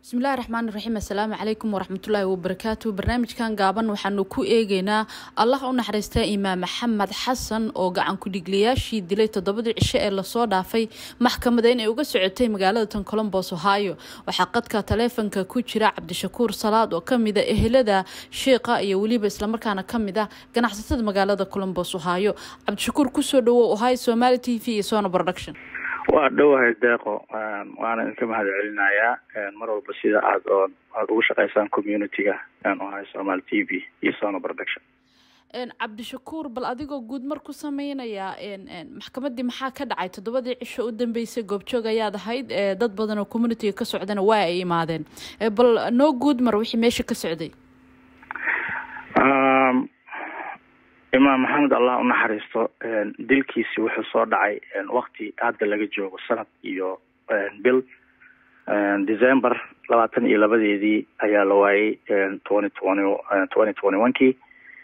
bismillahi raxmaan iraxiim assalaamu calaykum waraxmatullaahi wabarakaatu barnaamijkan gaaban waxaanu ku eegeynaa allah u naxariista imaam maxamed xasan oo gacan ku-dhigliyaashii dilay toddobadii cisho ee lasoo dhaafay maxkamada inay uga socotay magaalada tan colombos ohio waxaa qadka taleefonka ku jira cabdishakuur salaad oo kamida ehelada sheikha iyo weliba islamarkaana kamid ah ganacsatada magaalada colombos ohio cabdishakuur kusoo dhawow ohio somaali t v iyo sona production waa dhowahay deeqo waana idinka mahad celinayaa mar walba sida aad oo aada ugu shaqeysaan community-ga ohay somaali t v iyo sona production cabdishakuur bal adigoo guud mar ku sameynayaa maxkamadii maxaa ka dhacay toddobadii cisho u dambeysay goobjoog ayaad ahayd dad badan oo communitiga ka socdana waa ay imaadeen bal noo guud mar wixii meesha ka socday imaam maxamed allah u naxariisto dilkiisi wuxuu soo dhacay wakti hadda laga joogo sanad iyo bil december labaatan iyo labadeedii ayaa la waayay twenty twenty twenty twenty one kii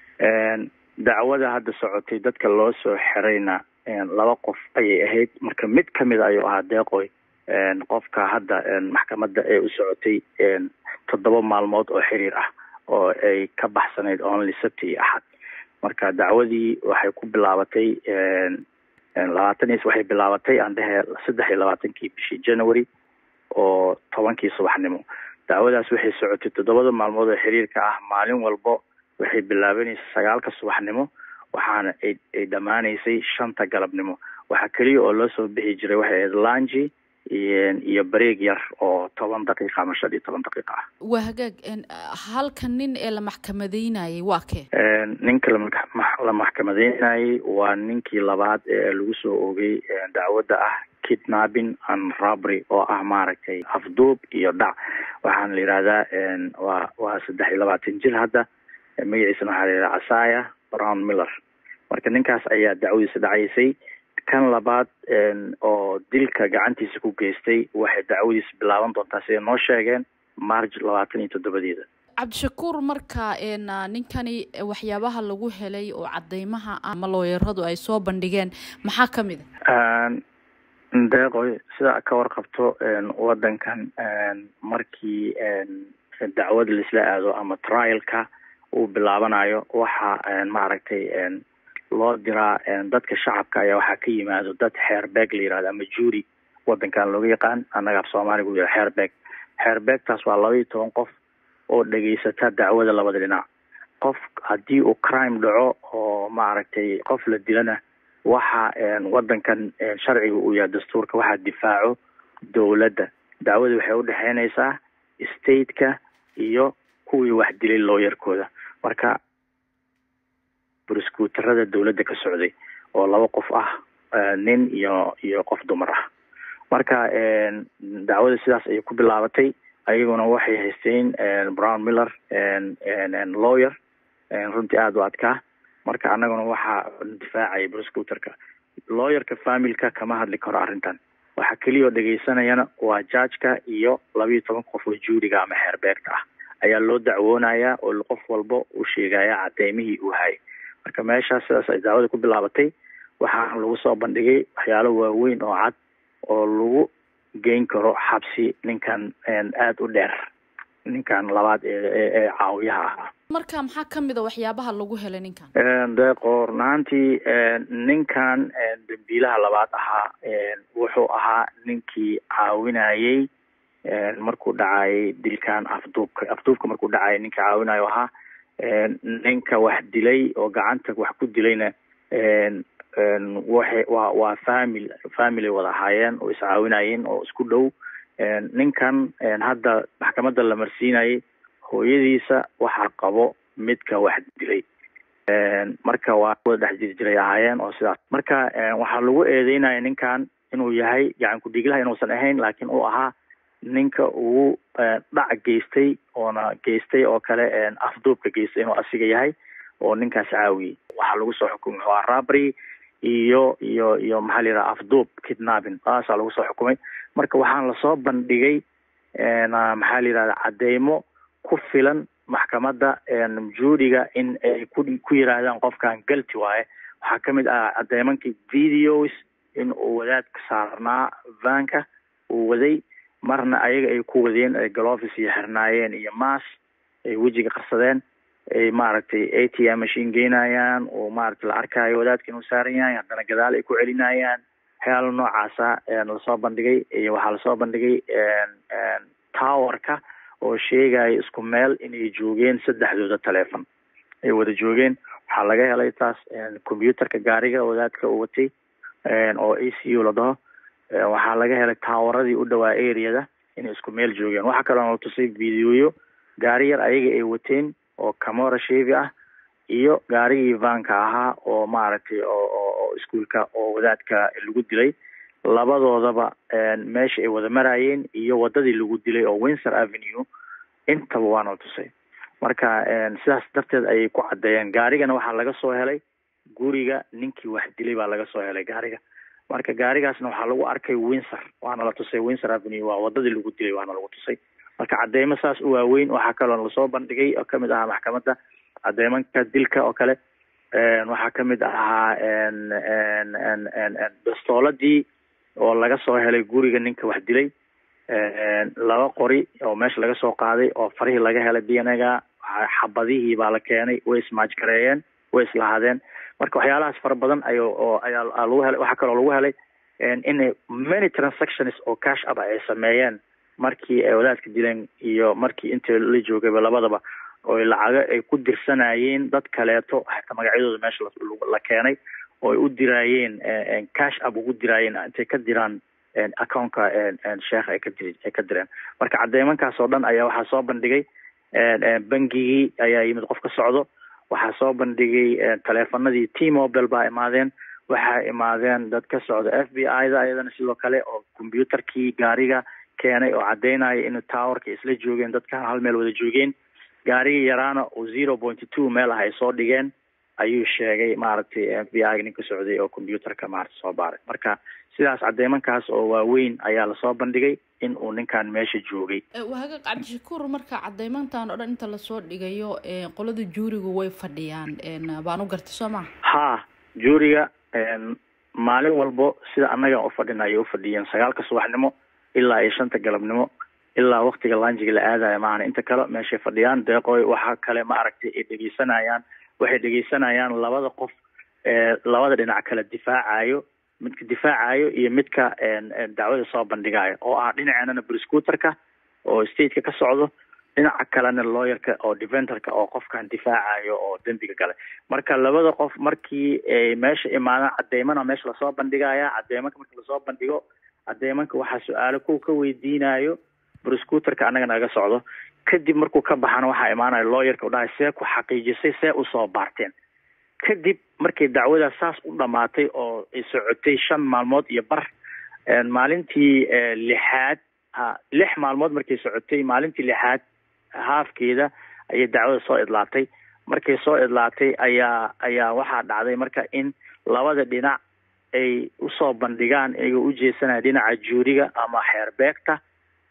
dacwada hadda socotay dadka loo soo xirayna laba qof ayay ahayd marka mid kamid ayuu ahaa deeqoy qofka hadda maxkamadda ee u socotay toddoba maalmood oo xiriir ah oo ay ka baxsanayd only sabti iyo axad marka dacwadii waxay ku bilaabatay labaatan is waxay bilaabatay aan dhehe saddex iyo labaatankii bishii january oo tobankii subaxnimo dacwadaas waxay socotay toddobada maalmood oo xiriirka ah maalin walbo waxay bilaabanaysa sagaalka subaxnimo waxaana ay dhammaanaysay shanta galabnimo waxaa keliya oo loo soo bixi jiray waxay ahayd langi iyo bareeg yar oo toban daqiiqa ama shan iyo toban daqiiqa ah waa hagaag halka nin ee la maxkamadeynayay waa kee ninka la maxkamadeynayay waa ninkii labaad ee lagu soo oogay dacwadda ah kidnapping and robbery oo ah maaragtay afduub iyo dhac waxaana la yihahdaa waa waa saddex iyo labaatan jir hadda magaciisana waxaa la yidhaha casaya brown miller marka ninkaas ayaa dacwadiisa dhacaysay kan labaad oo dilka gacantiisa ku geystay waxay dacwadiisa bilaaban doontaa siday noo sheegeen march labaatan iyo toddobadeeda cabdishakuur marka ninkani waxyaabaha lagu helay oo cadeymaha ama looyaradu ay soo bandhigeen maxaa kamid a deeqoy sida ka warqabto wadankan markii dacwada laisla aado ama trialka uu bilaabanayo waxa maaragtay loo diraa dadka shacabka ayaa waxaa ka yimaado dad xeerbeeg la yihahdo ama juuri wadankan looga yaqaan annaga af soomaaliga u yihah xeerbeeg xeerbeegtaas waa laba iyo toban qof oo dhegaysata dacwada labada dhinac qof haddii uu crime dhaco oo maaragtay qof la dilana waxa wadankan sharciga uu yahay dastuurka waxaa difaaco dowladda dacwada waxay udhexeynaysaa stateka iyo kuwii wax dilay looyarkooda marka broscuuterada dowladda ka socday oo laba qof ah nin iyo iyo qof dumar ah marka dacwada sidaas ayay ku bilaabatay ayaguna waxay haysteen brown miller lawyer runtii aada u adkaa marka annaguna waxaa difaacaya broscuuterka lawyerka familka kama hadli karo arrintan waxaa keliya oo dhegeysanayana waa judgeka iyo labayo toban qof oo juuriga ama xeerbeegta ah ayaa loo dacwoonayaa oo qof walba uu sheegaya cadeymihii uu hayay marka meeshaas sidaas ay daawada ku bilaabatay waxaana lagu soo bandhigay waxyaalo waaweyn oo cad oo lagu geyn karo xabsi ninkan aada u dheer ninkan labaad ee caawiyaha ahaa marka maxaa kamid a waxyaabaha lagu helay ninkan deeqo run ahaantii ninkan dambiilaha labaad ahaa wuxuu ahaa ninkii caawinayay markuu dhacayay dilkan afduubka afduubka markuu dhacayay ninka caawinayo ahaa ninka wax dilay oo gacanta wax ku dilayna waxay waa waa family family wada ahaayeen oo iscaawinayeen oo isku dhow ninkan hadda maxkamadda la marsiinayay hooyadiisa waxaa qabo midka wax dilay marka waa wada dhex jiri jiray ahaayeen oo sidaas marka waxaa lagu eedeynaya ninkan inuu yahay gacan ku-dhiglaha inuusan ahayn laakiin uu ahaa ninka ugu dhac geystay oona geystay oo kale afduubka geystay inuu asiga yahay oo ninkaas caawiyey waxaa lagu soo xukumay waa rabry iyo iyo iyo maxaa la yidhaha afduub kidnapping saasaa lagu soo xukumay marka waxaan lasoo bandhigay maxaa la yidhahda cadeymo ku filan maxkamadda juuriga in ay ku ku yiraahdaan qofkan galti waaye waxaa kamid ah cadeymankii videos in uu wadaadka saarnaa vanka uu waday marna ayaga ay ku wadeen ay galofis iyo xirnaayeen iyo maas ay wejiga qarsadeen ay maaragtay a t m machine geynayaan oo maaragtay la arkaayo wadaadka inuu saaran yahay haddana gadaal ay ku celinayaan waxyaala noocaasa lasoo bandhigay iyo waxaa lasoo bandhigay towerka oo sheegaya isku meel inay joogeen saddexdooda telefon ay wada joogeen waxaa laga helay taas computerka gaariga wadaadka u watay oo a c u la dhaho waxaa laga helay taawaradii u dhawaa areada inay isku meel joogeen waxaa kaloo la tusay videoyo gaari yar ayaga ay wateen oo camora shevi ah iyo gaarigii vanka ahaa oo maaragtay oo iskuolka oo wadaadka lagu dilay labadoodaba meesha ay wada maraayeen iyo wadadii lagu dilay oo windsor avenue intaba waana la tusay marka sidaas darteed ayay ku caddeeyeen gaarigana waxaa laga soo helay guriga ninkii wax dilay baa laga soo helay gaariga marka gaarigaasna waxaa lagu arkay windsor waana la tusay windsor avenue waa wadadii lagu dilay waana lagu tusay marka cadeymo saas u waaweyn waxaa kaloo lasoo bandhigay oo kamid ahaa maxkamadda cadeymanka dilka oo kale waxaa kamid ahaa bastooladii oo laga soo helay guriga ninka wax dilay laba qori oo meesha laga soo qaaday oo farihii laga helay d n ga xabadihii baa la keenay way ismaajgareeyeen way islahaadeen marka waxyaalahaas fara badan ay oo ayaa lagu helay waxaa kaloo lagu helay in many transactions oo cash up ay sameeyeen markii ay wadaadka dileen iyo markii inta la joogayba labadaba oo lacago ay ku dirsanayeen dad kaleeto xataa magacyadooda meesha la keenay oo ay u diraayeen cash up ugu diraayeen intay ka diraan accountka sheekha ay ka diri ay ka direen marka cadeymankaas oo dhan ayaa waxaa soo bandhigay bangigii ayaa yimid qof ka socdo waxaa soo bandhigay taleefanadii t mobile baa imaadeen waxaa imaadeen dad ka socda f b i da ayadana sidoo kale oo computerkii gaariga keenay oo caddeynaya in towerka isla joogeen dadkan hal meel wada joogeen gaarigii yaraana oo zero point two meel ah ay soo dhigeen ayuu sheegay maaragtay f b i ninka socday oo computerka maaragtay soo baaray marka sidaas cadeymankaas oo waaweyn ayaa lasoo bandhigay in uu ninkan meesha joogay wahagaaq cabdishakuur marka cadeymantan oo dhan inta lasoo dhigayo qolada juuriga way fadhiyaan baan u gartay soo maha ha juuriga maalin walbo sida annaga ufadhina ayay ufadhiyeen sagaalka subaxnimo ilaa iyo shanta galabnimo ilaa waktiga lanjiga la aadaya maahana inta kale meeshay fadhiyaan deeqoy waxaa kale ma aragtay ay dhegeysanayaan waxay dhegeysanayaan labada qof labada dhinac kala difaacayo midka difaacayo iyo midka dacwada soo bandhigayo oo ah dhinaceenana briscuterka oo stateka ka socdo dhinaca kalena lawyerka oo defenderka oo qofkan difaacayo oo dembiga gale marka labada qof markii ay meesha imaadaan cadeymana meesha lasoo bandhigaya cadeymanka marki lasoo bandhigo cadeymanka waxaa su-aalo kow ka weydiinayo briscuterka annaga naga socdo kadib markuu ka baxana waxaa imaanaya lawyerka u dhahay see ku xaqiijisay see usoo baarteen kadib markay dacwadaas saas u dhamaatay oo ay socotay shan maalmood iyo bar maalintii lixaad lix maalmood markay socotay maalintii lixaad haafkeeda ayay dacwada soo idlaatay markay soo idlaatay ayaa ayaa waxaa dhacday marka in labada dhinac ay usoo bandhigaan iyagoo ujeesanaya dhinaca juuriga ama xeerbeegta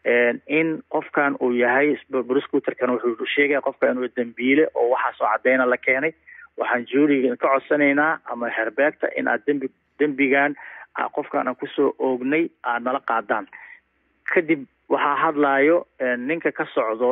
in qofkan uu yahay briscuterkan wuxuu sheegaya qofka inuu dambiile oo waxaasoo cadeyna la keenay waxaan juuriga ka codsanaynaa ama xeerbeegta in aad dembi dembigan qofkan aan kusoo oognay aad nala qaadaan kadib waxaa hadlayo ninka ka socdo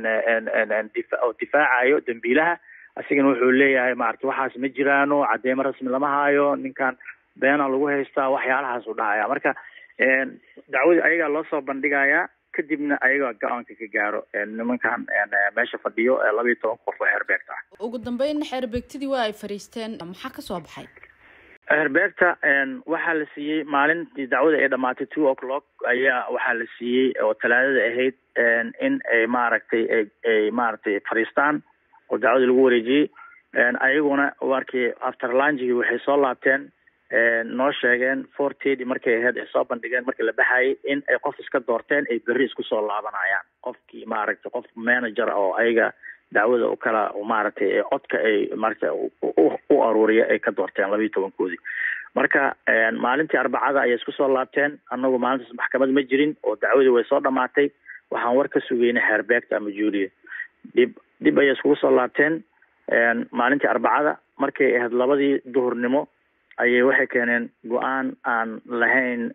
oo difaacayo dambiilaha asigana wuxuu leeyahay maarata waxaas ma jiraano cadeymo rasmi lama haayo ninkan beena lagu haystaa waxyaalahaas u dhahaya marka dacwadii ayagaa loo soo bandhigayaa kadibna ayagaa go-aanka ka gaaro nimankan meesha fadhiyo laba iyo toban qof oo xeerbeegta ah ugu dambeyn xeerbeegtadii waa ay fariisteen maxaa kasoo baxay xeerbeegta waxaa la siiyey maalintii dacwada ay dhamaatay two o'clock ayaa waxaa la siiyey oo talaadada ahayd in ay maaragtay ay maaragtay fadhiistaan oo dacwadii lagu wareejiyey ayaguna markii after langigi waxay soo laabteen noo sheegeen fortedi markay ahayd ay soo bandhigeen markii la baxayay in ay qof iska doorteen ay berri isku soo laabanayaan qofkii maaragtay qof manager oo ayaga dacwada u kala maaragtay codka ay maaragtay u aruuriya ay ka doorteen labayo tobankoodii marka maalintii arbacada ayay isku soo laabteen anagu maalintaas maxkamad ma jirin oo dacwadii way soo dhamaatay waxaan war ka sugeynay xeerbeegta ama juuliya dib dib ayay iskugu soo laabteen maalintii arbacada markay ahayd labadii duhurnimo ayay waxay keeneen go-aan aan lahayn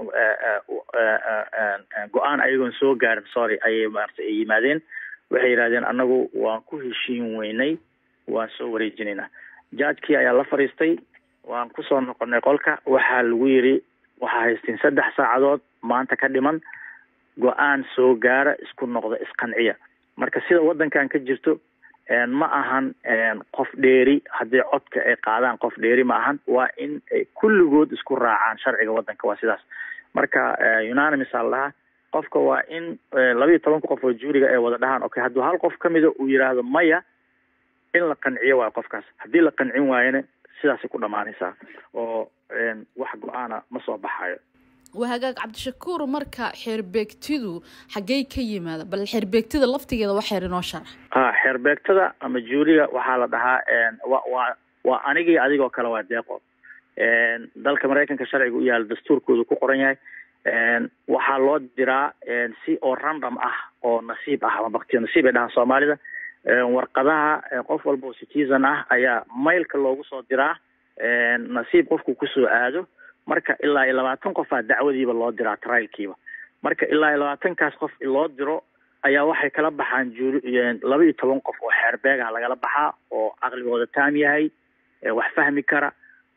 go-aan ayagoon soo gaarin sorry ayay maarata yimaadeen waxay yidhahdeen annagu waan ku heshiin weynay waan soo wareejinaynaa jajkii ayaa la fadhiistay waan kusoo noqonay qolka waxaa lagu yidhi waxaa haystiin saddex saacadood maanta ka dhiman go-aan soo gaara isku noqda isqanciya marka sida waddankan ka jirto ma ahan qof dheeri haddii codka ay qaadaan qof dheeri ma ahan waa in ay kulligood isku raacaan sharciga waddanka waa sidaas marka unanimis aa lahaa qofka waa in labayo tobanka qof oo juuriga ay wada dhahaan okay hadduu hal qof kamida uu yidhaahdo maya in la qanciyo waayo qofkaas haddii la qancin waayana sidaasay ku dhamaanaysaa oo wax go-aana ma soo baxayo waa hagaag cabdishakuur marka xeerbeegtidu xaggey ka yimaada bal xeerbeegtida laftigeeda wax xeer inoo sharax ha xeerbeegtada ama juuriga waxaa la dhahaa wa waa waa anigii adigoo kale waa deeqo dalka maraykanka sharciga u yaala dastuurkooda ku qoran yahay waxaa loo diraa si oo random ah oo nasiib ah ama baktiyo nasiib ay dhahaan soomaalida warqadaha qof walba oo citizen ah ayaa mailka loogu soo diraa nasiib qofku kusoo aado marka ilaa iyo labaatan qofaa dacwadiiba loo diraa trialkiiba marka ilaa iyo labaatankaas qof loo diro ayaa waxay kala baxaan juuri laba iyo toban qof oo xeerbeegah lagala baxaa oo caqligooda taam yahay wax fahmi kara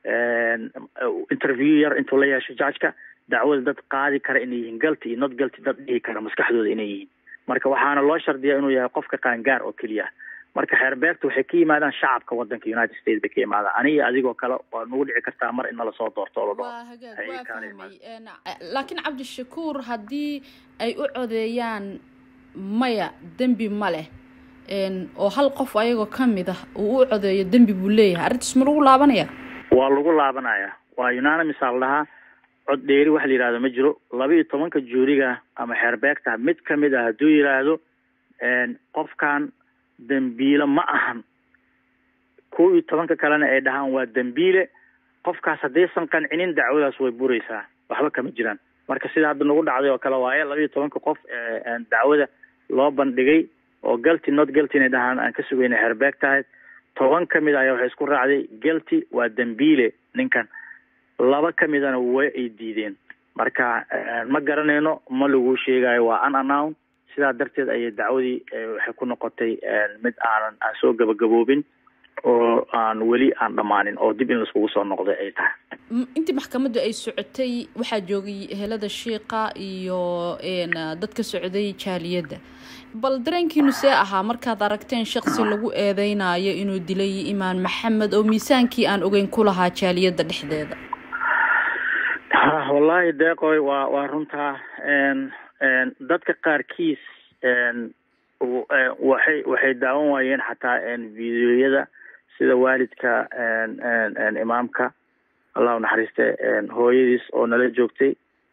interview yar intuu la yeesho judgeka dacwada dad qaadi kara inay yihiin galti iyo not galti dad dhihi kara maskaxdooda inay yihiin marka waxaana loo shardiyaa inuu yahay qofka qaangaar oo keliya marka xeerbeegta waxay ka yimaadaan shacabka wadanka united states bay ka yimaadaan aniga adigoo kale waa nagu dhici kartaa mar in nala soo doorto oo la waa hagaag waa fahmay laakiin cabdishakuur haddii ay u codeeyaan maya dembi ma leh oo hal qof ayagoo kamid ah uu u codeeyo dembi buu leeyahay arrintaas ma lagu laabanaya waa lagu laabanaya waa unanimis aa la dhahaa cod dheeri waxa la yidhahdo ma jiro laba iyo tobanka juuriga ama xeerbeegta mid kamid ah hadduu yidhaahdo qofkan dembiile ma ahan kow iyo tobanka kalena ay dhahaan waa dembiile qofkaas haddaysan qancinin dacwadaas way buraysaa waxba kama jiraan marka sida hadda nagu dhacday oo kale waaye laba iyo tobanka qof dacwada loo bandhigay oo galty not galty inay dhahaan aan ka sugayna xeerbeeg tahay toban kamid ayaa waxay isku raacday galty waa dembiile ninkan laba kamidana way ay diideen marka ma garanayno ma lagu sheegayo waa unanown sidaa darteed ayay dacwadii waxay ku noqotay mid aanan aan soo gabagaboobin oo aan weli aan dhammaanin oo dib in laiskugu soo noqday ay tahay intii maxkamaddu ay socotay waxaa joogay helada shiiqa iyo dad ka socday jaaliyadda bal dareenkiinu see ahaa markaad aragteen shaksi lagu eedeynayo inuu dilay imaan maxamed oo miisaankii aan ogeyn ku lahaa jaaliyadda dhexdeeda wallaahi deeqoy waa waa runtaa dadka qaarkiis waxay waxay daawan waayeen xataa videoyada sida waalidka imaamka allah u naxariiste hooyadiis oo nala joogtay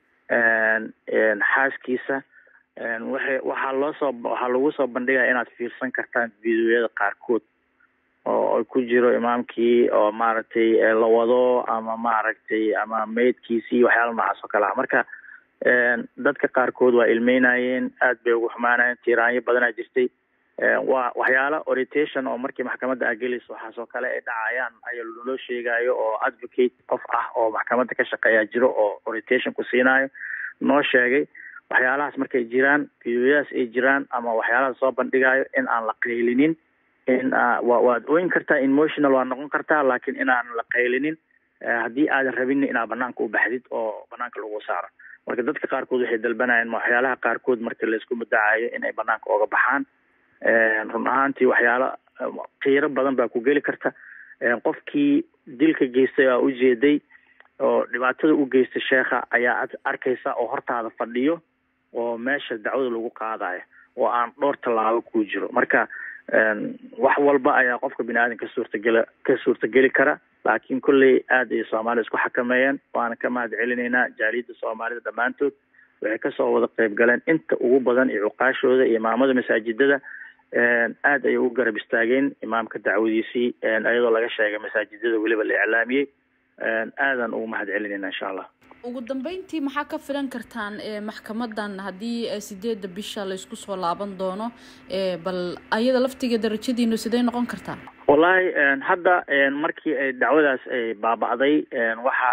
xaaskiisa waxay waxaa loo soo waxaa lagu soo bandhigaya inaad fiirsan kartaan videoyada qaarkood oo ku jiro imaamkii oo maaragtay la wado ama maaragtay ama maydkiisii waxyaala noocaas oo kale ah marka dadka qaarkood waa ilmeynayeen aad bay ugu xumaanayeen tiiraanyo badanaa jirtay waa waxyaala orientation oo markii maxkamadda agelis waxaasoo kale ay dhacayaan ayaa loo sheegayo oo advocate qof ah oo maxkamadda ka shaqeeya jiro oo orientation ku siinayo noo sheegay waxyaalahaas markay jiraan videoyadaas ay jiraan ama waxyaalaha soo bandhigayo in aan la qaylinin in wa waad ooyin kartaa emotional waa noqon kartaa laakiin inaan la qaylinin haddii aadan rabin inaad banaanka u baxdid oo banaanka lagu saaro marka dadka qaarkood waxay dalbanayeen waxyaalaha qaarkood marka laisku muddacayo inay banaanka ooga baxaan run ahaantii waxyaala qiiro badan baa ku geli karta qofkii dilka geystay aa ujeeday oo dhibaatada u geystay sheekha ayaa arkaysa oo hortaada fadhiyo oo meesha dacwada lagu qaadayo oo aan dhowr tallaabo ku jiro marka wax walba ayaa qofka bini aadan ka suurtagela ka suurtageli kara laakiin kolley aad ay soomaalida isku xakameeyeen waana ka mahad celinaynaa jaaliyadda soomaalida dhammaantood waxay kasoo wada qeyb galeen inta ugu badan iyo cuqaashooda iyo imaamada masaajidada aad ayay u garab istaageen imaamka dacwadiisii iyadoo laga sheegay masaajidada weliba la iclaamiyey aadan ugu mahad celinayna insha allah ugu dambeyntii maxaa ka filan kartaan maxkamadan haddii sideedda bisha laysku soo laaban doono bal ayada laftiga darajadiinu sidee noqon kartaa wallaahi hadda markii ay dacwadaas ay baaba'day waxa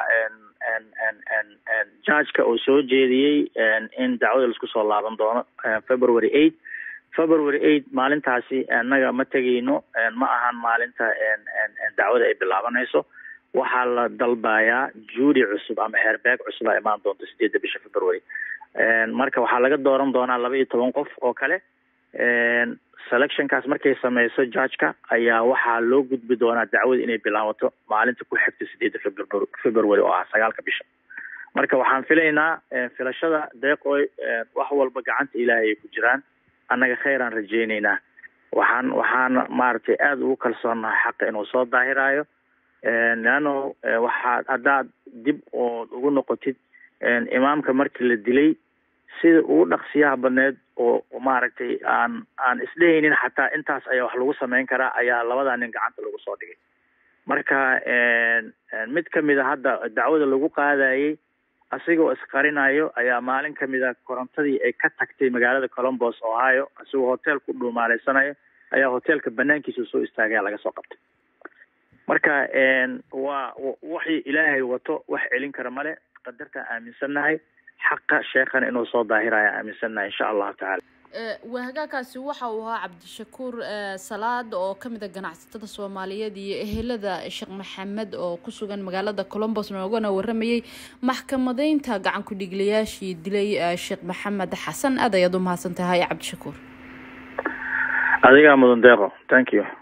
judgeka oo soo jeediyey in dacwada laisku soo laaban doono february eight february eight maalintaasi annaga ma tegayno ma ahan maalinta dacwada ay bilaabanayso waxaa la dalbayaa juudi cusub ama xeerbeeg cusub a imaan doonto sideedda bisha february marka waxaa laga dooran doonaa laba iyo toban qof oo kale selectionkaas markay sameyso judgeka ayaa waxaa loo gudbi doonaa dacwada inay bilaabato maalinta ku xigta sideedda febr february oo ah sagaalka bisha marka waxaan filaynaa filashada deeqoy wax walba gacanta ilaahay ay ku jiraan annaga khayraan rajeyneynaa waxaan waxaan maaragtay aada ugu kalsoonahay xaqa inuu soo daahiraayo leano waxaad haddaad dib ood ugu noqotid imaamka markii la dilay sida ugu dhaqsiyaha badneed oo maaragtay aan aan isdhehaynin xataa intaas ayaa wax lagu sameyn karaa ayaa labadaa nin gacanta lagu soo dhigay marka mid kamid a hadda dacwada lagu qaadayey asigoo isqarinayo ayaa maalin kamid a korontadii ay ka tagtay magaalada colombos ohio asigoo hotel ku dhuumaaleysanayo ayaa hotelka banaankiisa soo istaagaya laga soo qabtay marka waa waxii ilaahay wato wax celin kara male qadartaan aaminsannahay xaqa sheekhan inuu soo daahiraya aaminsannahay insha allahu tacala wahagaakaasi waxa uu ahaa cabdishakuur salaad oo kamid a ganacsatada soomaaliyeed iyo ehelada sheekh maxamed oo ku sugan magaalada colombos noogana waramayay maxkamadeynta gacan ku-dhiiglayaashii dilay sheekh maxamed xasan aad ayaad u mahadsan tahay cabdishakuur adigaa mudan deeqo thank you